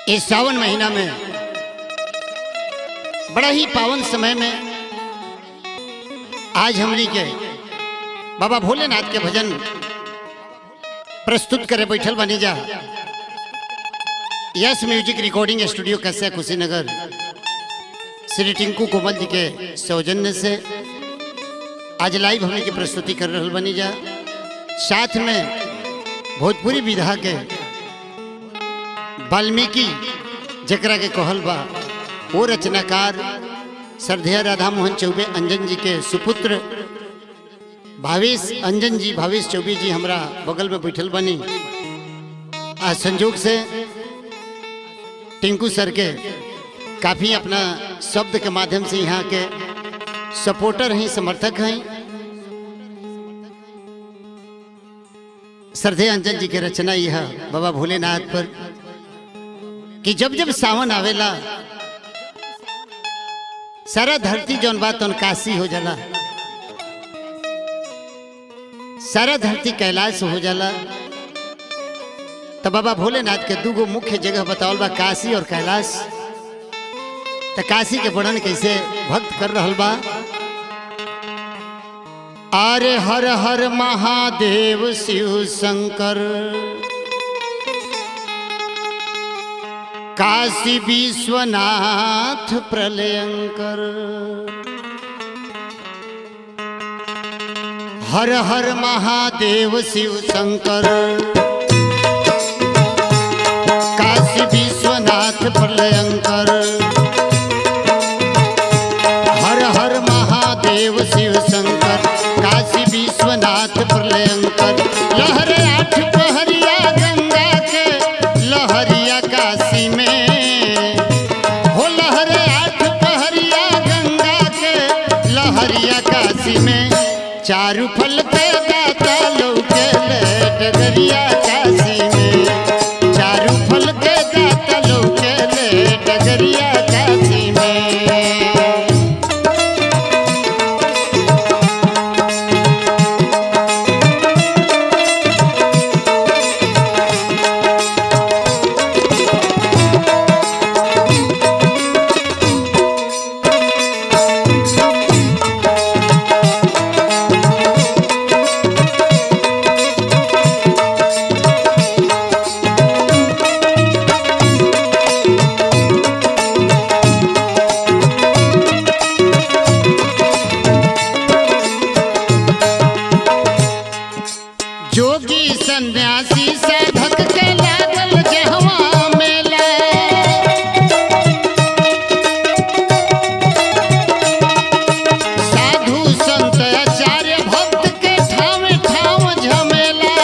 इस सावन महीना में बड़ा ही पावन समय में आज हमनी के बाबा भोलेनाथ के भजन प्रस्तुत करे बैठल बनी जा यस म्यूजिक रिकॉर्डिंग स्टूडियो कैसे कुशीनगर श्री टिंकू कोमल जी के सौजन्य से आज लाइव हमने की प्रस्तुति कर रहल बनी जा साथ में भोजपुरी विधा के वाल्मीकि जकरा के कहल बा वो रचनाकार श्रद्धेय राधा मोहन चौबे अंजन जी के सुपुत्र भावेश अंजन जी भावेश चौबे जी हमरा बगल में बैठल बनी आज संजोग से टिंकू सर के काफ़ी अपना शब्द के माध्यम से यहाँ के सपोर्टर हैं समर्थक हैं श्रद्धेय अंजन जी के रचना यह बाबा भोलेनाथ पर कि जब जब सावन आवेला सारा धरती जौन बात तौन काशी हो जाला सारा धरती कैलाश हो जाला तो बाबा भोलेनाथ के दूगो मुख्य जगह बतावल बा काशी और कैलाश तो काशी के वर्णन कैसे भक्त कर रहल बा अरे हर हर महादेव शिव शंकर काशी विश्वनाथ प्रलयंकर हर हर महादेव शिव शंकर काशी विश्वनाथ प्रलयंकर हर हर महादेव शिव शंकर काशी विश्वनाथ प्रलयंकर लहरे आठ पहरिया गंगा के लहरिया काशी में हो लहरे आठ पहरिया गंगा के लहरिया काशी में चारू फल पे दाता लौके ले डगरिया काशी में चारू फल के दाता लौके ले डगरिया काशी में जोगी सन्यासी साधक के लागल जहवा मेला साधु संत आचार्य भक्त के ठाम ठाम झमेला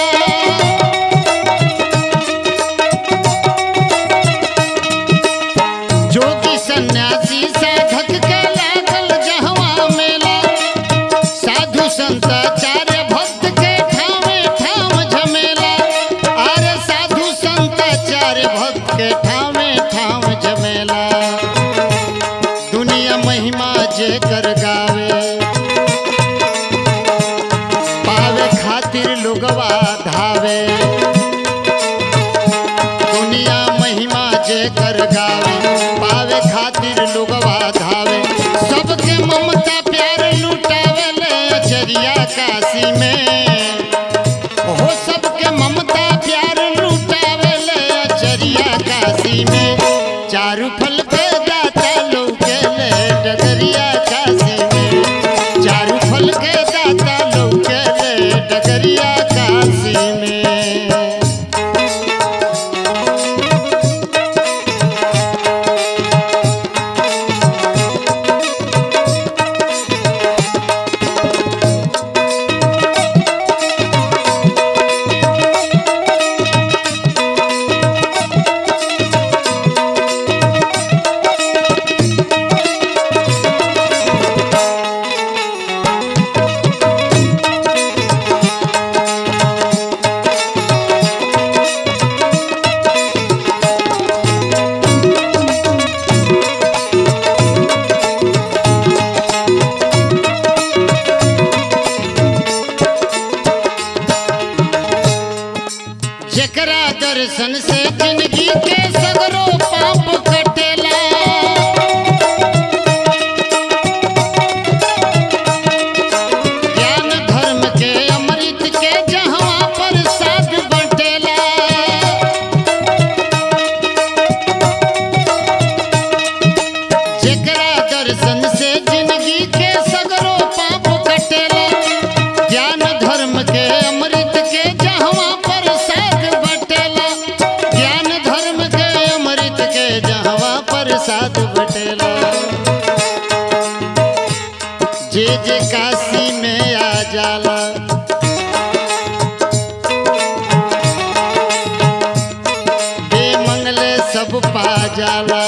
जोगी सन्यासी साधक के लागल जहवा मेला साधु संत आचार्य भक्त के ठामे ठाम झमेला अरे साधु संत आचार्य भक्त के ठामे ठाम झमेला दुनिया महिमा जे कर गावे पावे खातिर लोगवा धावे दुनिया महिमा जे कर गावे पावे खातिर लोगवा धावे सबके ममता प्यार लुटावे ले अचरिया काशी में हो सबके ममता प्यार लुटावे ले अचरिया काशी में चारू फल के दाता लौके ले डगरिया काशी में चारू फल के दाता लौके ले डगरिया काशी में दर्शन से जिंदगी के सगरो पाप कटेला ज्ञान धर्म के अमृत के जहवा पर साथ बटेला जेकरा दर्शन से जिंदगी के सगरो पाप कटेला ज्ञान धर्म के अमृत के जहवा पर साथ बटेला ज्ञान धर्म के अमृत के जहवा पर साथ बटेला जे जे काशी में आ जाला बे मंगले सब पा जाला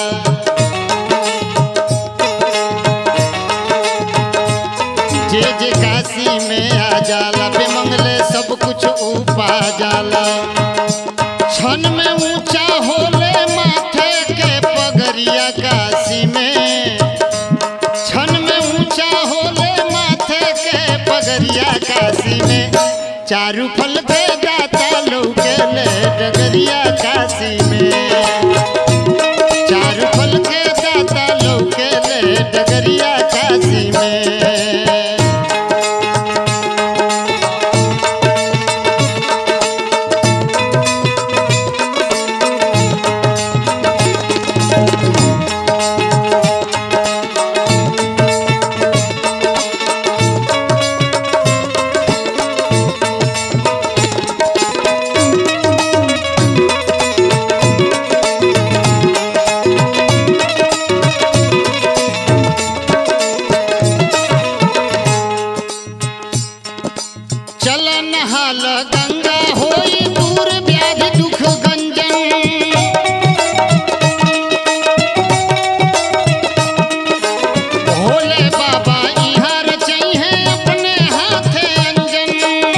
जे जे काशी में आ जाला बे मंगले सब कुछ उपा जाला क्षण में ऊंचा होले माथे के पगरिया काशी में क्षण में ऊंचा होले माथे के पगरिया काशी में चारू फल के दाता लौके ले डगरिया काशी में चारू फल के दाता लौके ले डगरिया काशी में चल नहाल गंगा होई दूर व्याधि दुख गंजन भोले बाबा इहाँ रचई है अपने हाथे अंजन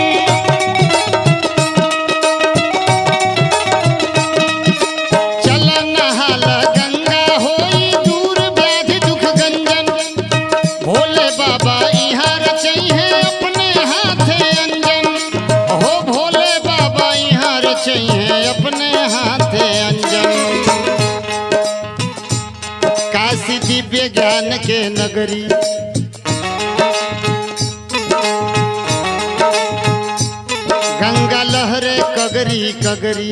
चल नहाल गंगा होई दूर व्याधि दुख गंजन भोले बाबा यहाँ रचई है अपने हाथे अंजन हो भोले बाबा यहाँ रचई है अपने हाथे अंजन काशी दिव्य ज्ञान के नगरी गंगा लहरे कगरी कगरी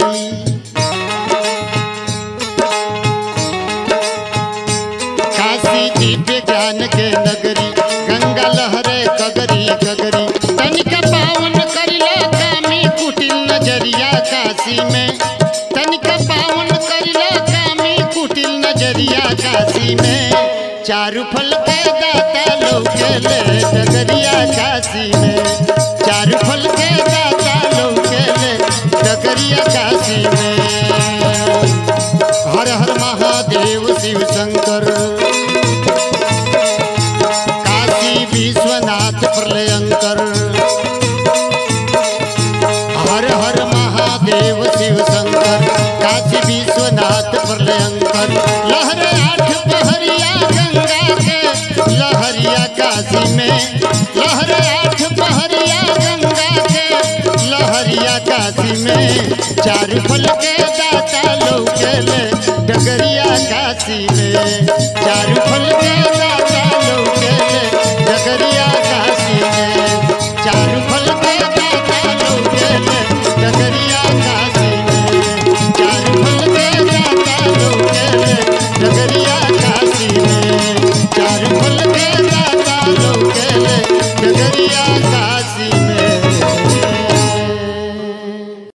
काशी दिव्य ज्ञान के नगरी गंगा लहरे कगरी कगरी तनिक पावन करिला कामी कुटिल नजरिया काशी में तनिक पावन करिला कामी कुटिल नजरिया काशी में चारू फल के दाता लौके ले डगरिया काशी में चारू फल के दाता लौके ले डगरिया काशी में हर हर महादेव शिव शंकर काशी विश्वनाथ प्रलयंकर हर हर महादेव शिव शंकर काशी विश्वनाथ प्रलयंकर लहर आठ पहरिया गंगा के लहरिया काशी में लहर आठ पहरिया गंगा के लहरिया काशी में चार फल के